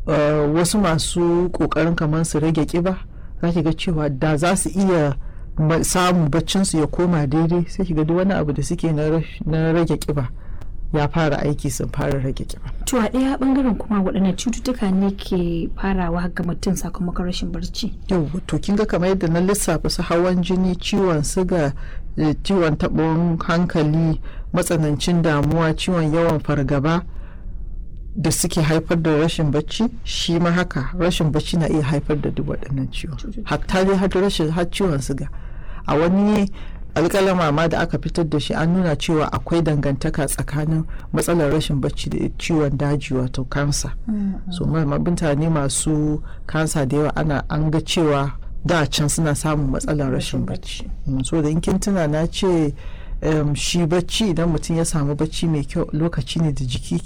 uh, wasu masu kokarin kamar su rage kiba za ki ga cewa da za su iya samun baccinsu ya koma daidai sai ki ga duk wani abu da suke na rage kiba ya fara aiki sun fara rage kiba. To a ɗaya bangaren kuma waɗannan cututtuka ne ke farawa ga mutum sakamakon rashin barci. Yau to kin ga kamar yadda na lissafa su hawan jini, ciwon siga, ciwon taɓin hankali, matsanancin damuwa, ciwon yawan fargaba da suke haifar da rashin bacci shi ma haka rashin bacci na iya haifar da duk waɗannan ciwon. Hatta dai har rashin har ciwon siga. A wani alƙalama ma da aka fitar da shi an nuna cewa akwai dangantaka tsakanin matsalar rashin bacci da ciwon daji wato kansa so mutane masu kansa da yawa ana an ga cewa da can suna samun matsalar rashin bacci so da in kin tuna na ce shi bacci idan mutum ya samu bacci mai kyau lokaci ne da jiki